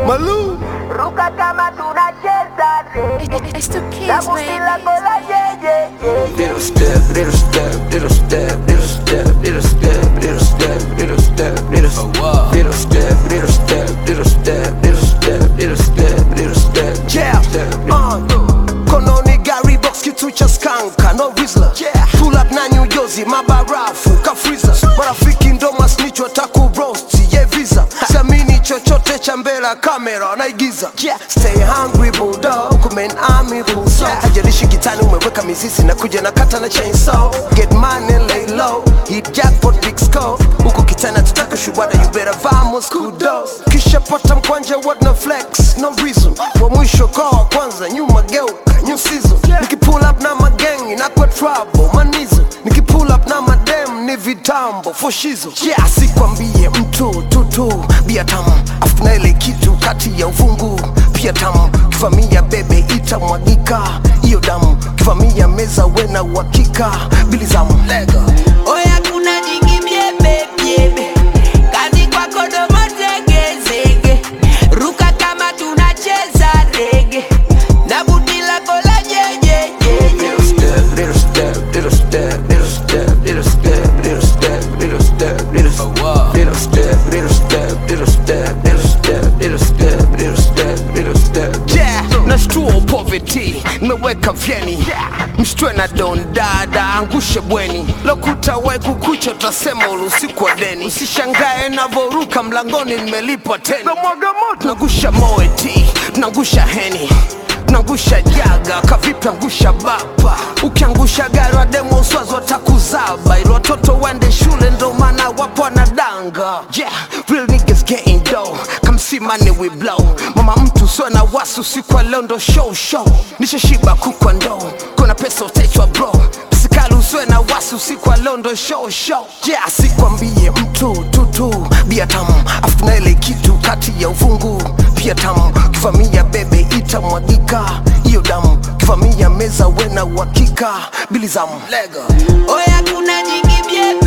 Malou. ruka kama tunacheza re It's the kids, Damu baby. bila kola jeje Little step, little step, little step, little step, little step, little step, little step, little step, little step, little step, little step, little step, little step, little step, Yeah, step, uh, kononi gari box kitu cha skanka no rizla yeah. pull up na New Jersey mabarafu kafriza marafiki ndo masnicho taku roast ye visa siamini chochote cha mbele kamera naigiza yeah. stay hungry bulldog men army bullso hajalishi kitani umeweka mizizi na kuja na kata na chainsaw get money lay low hit jackpot big score huku kitani tutaka shubada you better vamos kudos kisha pata mkwanja what no flex no reason wa mwisho kwa wa kwanza nyuma geuka new season nikipull up na magengi na kwa trouble manizo nikipull up na madem ni vitambo foshizo yeah sikwambie mtu tutu bia tamu afu na ile kitu kati ya uvungu pia tamu kivamia bebe itamwagika hiyo damu kivamia meza wena uhakika bilizamu lega Oya kuna jingi byebe byebe kazi kwako domo zegezege ruka kama tunacheza rege na buti lako la jejejeje little step, little step, little step, little step, little step, little step, little step, little step, little step, little step, little step, little step, little step, little step, little step. yeah, nashtua poverty nimeweka vyeni mshtwe na don dada angushe bweni lokuta we kukucha utasema usiku wa deni usishangae navoruka mlangoni nimelipa teni nagusha moeti nagusha heni nangusha jaga kavipi angusha bapa ukiangusha gari wademo uswazi watakuzaba ili watoto wende shule ndo maana wapo wanadanga yeah, real niggas getting dough come see money we blow mama mtu sio na wasu siku ya leo ndo show show nishashiba kukwa ndoo kuna pesa utechwa bro Sikali usiwe na wasi usiku wa leo ndo show show yeah, sikwambie mtu tutu bia tamu afu na ile kitu kati ya uvungu pia tamu kivamia bebe itamwagika hiyo damu kivamia meza wena uhakika bilizamu lega Oya kuna jingi byebe